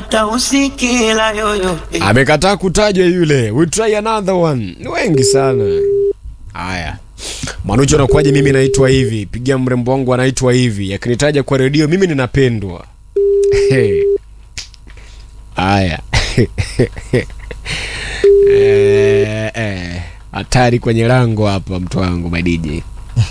hata usikila yoyote. amekataa kutajwa yule we try another one ni wengi sana haya manucho anakuwaje mimi naitwa hivi pigia mrembo wangu anaitwa hivi akinitaja kwa redio mimi ninapendwa Hey. haya Eh, eh. hatari kwenye lango hapa mtu wangu madiji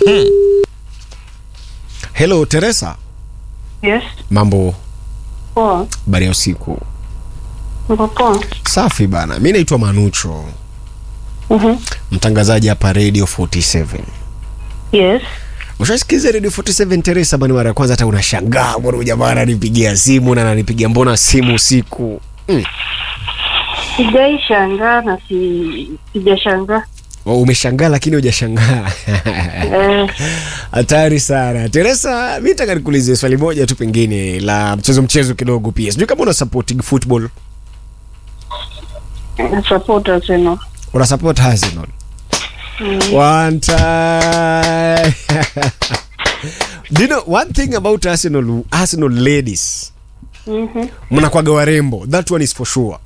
helo teresa Yes. mambo Poa. bari ya usiku Niko poa. safi bana mi naitwa manucho Mhm. mtangazaji hapa radio 47 Yes. ushasikiza radio 47 teresa bani mara ya kwanza hata unashangaa mbona huyu jamaa ananipigia simu na ananipigia mbona simu usiku mm. Sijaishangaa na si sijashangaa. Oh, umeshangaa lakini hujashangaa Eh, hatari sana teresa mi taka nikuulize swali moja tu pengine la mchezo mchezo kidogo pia sijui kama una supporting football na support Arsenal. una support arsenal one time Do you know one thing about arsenal arsenal ladies Mhm. mnakwaga warembo that one is for sure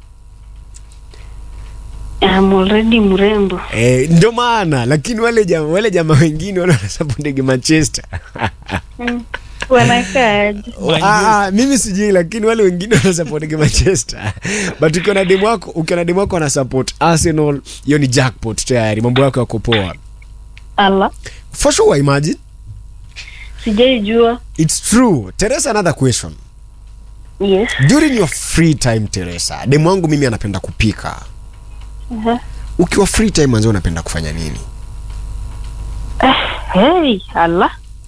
I'm already mrembo. Eh, ndio maana lakini wale jama, wale jamaa wengine wale wanasapotege manchester Wanakaje? Ah, ah, mimi sijui lakini wale wengine wanasapotege manchester but ukiwa na demu wako ukiwa na demu wako anasupport arsenal hiyo ni jackpot tayari mambo yako yako poa Ala. for sure imagine Sijaijua. it's true teresa another question Yes. during your free time teresa demu wangu mimi anapenda kupika Uh-huh. ukiwa free time manzi unapenda kufanya nini Hey, ala.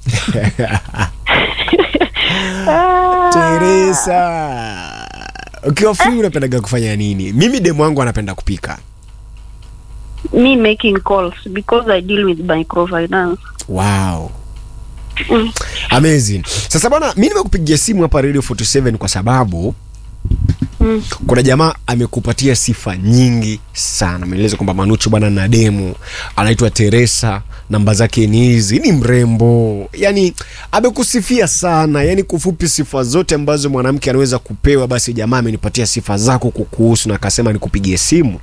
Ah. teresa ukiwa free unapendaga kufanya nini mimi demu wangu anapenda kupika Me making calls because I deal with microfinance. wow Mm. amazing sasa bwana mi nimekupigia simu hapa radio 47 kwa sababu Mm. kuna jamaa amekupatia sifa nyingi sana ameeleza kwamba manucho bwana na demu anaitwa teresa namba zake ni hizi ni mrembo yani amekusifia sana yani kufupi sifa zote ambazo mwanamke anaweza kupewa basi jamaa amenipatia sifa zako kukuhusu na akasema nikupigie simu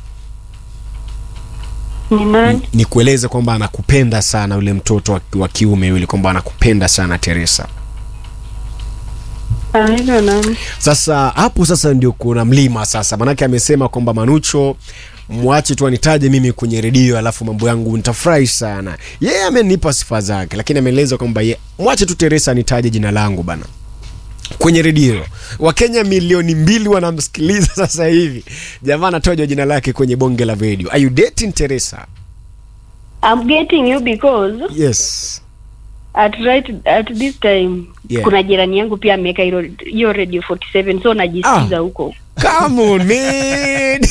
Ni nani? ni kueleza kwamba anakupenda sana yule mtoto wa- wa kiume yule kwamba anakupenda sana teresa Anaitwa nani? sasa hapo sasa ndio kuna mlima sasa manake amesema kwamba manucho mwache tu anitaje mimi kwenye redio alafu mambo yangu nitafurahi sana yeye amenipa sifa zake lakini ameeleza kwamba ye mwache tu teresa anitaje jina langu bana kwenye redio wakenya milioni mbili wanamsikiliza sasa hivi jamaa anatoja jina lake kwenye bonge la redio are you dating teresa I'm getting you because yes at right at this time Yeah. kuna jirani yangu pia ameweka hilo- hiyo radio 47 so najisikiza Ah. huko Come on, man.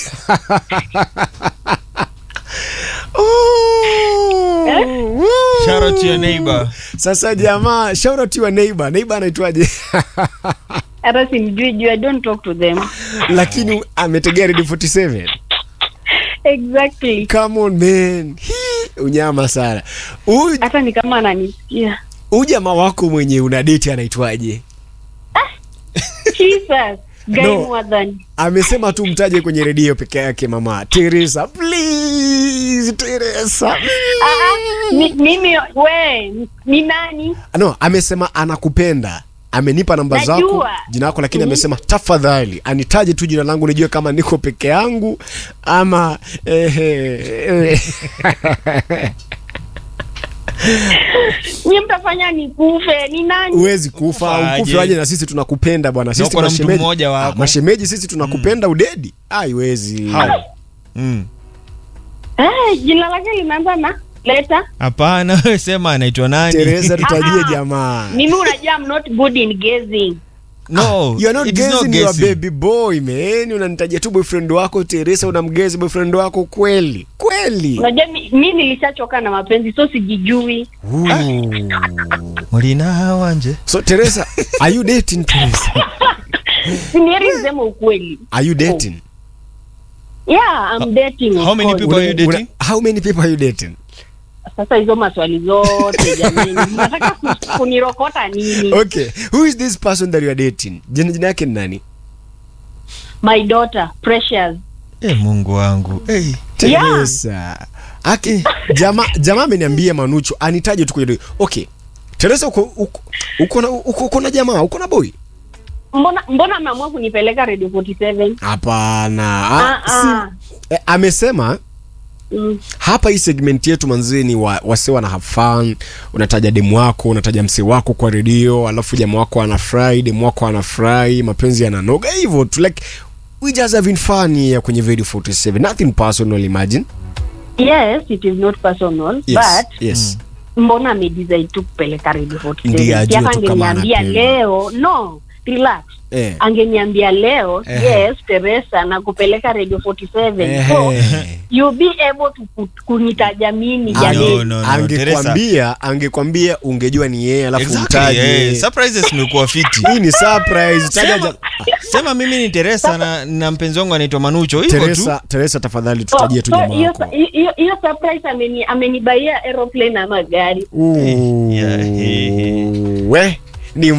oh, woo. Shout out to your neighbor. Sasa jamaa, shout out to your neighbor. Neighbor anaitwaje? hata simjui juu i don't talk to them Lakini ametegea Radio 47. exactly Come on man. Hii, unyama sana. Huyu hata ni kama ananisikia huyu jamaa wako mwenye una date anaitwaje? jesus guy No. more than Amesema tu mtaje kwenye redio peke yake mama. Teresa, please Teresa. Ah, ah, mi- mimi we ni nani no amesema anakupenda amenipa namba Najua. zako jina lako lakini amesema tafadhali anitaje tu jina langu nijue kama niko peke yangu ama ehe, ehe. ni mtafanya nikufe ni nani huwezi kufa Kufaje? ukufe waje na sisi tunakupenda bwana sisi uko na mtu mashemeji- mmoja wako. Ah, mashemeji sisi tunakupenda udedi haiwezi How? Mm. eh, jina lake limeanza na leta Hapana, wewe sema anaitwa nani? teresa tutajie Ah, ah. jamaa mimi unajua I'm not good in guessing No, You're not it is not guessing your guessing. baby boy man unanitajia tu boyfriend wako teresa unamgezi boyfriend wako kweli kweli unajua mi, mi nilishachoka na mapenzi so sijijui Ooh. Mulina hawanje. so teresa are you dating teresa sinieri sema ukweli are you dating yeah I'm dating of how many course. people are you Una- dating? how many people are you dating sasa hizo maswali zote jamani nataka ku- kunirokota nini okay who is this person that you are dating jina jina yake ni nani my daughter Precious. Eh, Mungu wangu. Eh. Teresa. Aki, jamaa jamaa ameniambia Manucho anitaje tu kwenye redio. Okay. Teresa uko uko uko na uko, uko na jamaa, uko na boy? Mbona mbona ameamua kunipeleka Radio 47? Hapana. Ah, Ah, si, ah. eh, amesema Mm. hapa hii segment yetu manzee ni wa, wase wana have fun unataja demu wako unataja msee wako kwa redio alafu jamaa wako anafurahi demu wako anafurahi mapenzi yananoga hivyo tu like we just having fun here kwenye video 47 nothing personal imagine Yes, it is not personal, yes but yes mbona amedecide tu kupeleka Radio 47? Ndiye ajue Yaka tu kama angeniambia anapenda. leo, no, relax. eh Angeniambia leo, Ehe. yes, Teresa nakupeleka Radio 47. So, Ehe. you'll be able to ku- kunitaja mimi Ange- jamii. no, no, angekwambia angekwambia ungejua ni yeye alafu Exactly. mtaje Eh, surprises imekuwa fiti. hii ni surprise taja Sema, ja- sema mimi ni Teresa na, na mpenzi wangu anaitwa Manucho. Hivyo tu. Teresa Teresa tafadhali So, tutajie tu so, jamaa hiyo wako hiyo- hiyo surprise ameni amenibaia aeroplane ama gari. Ooh. Yeah, he- he- we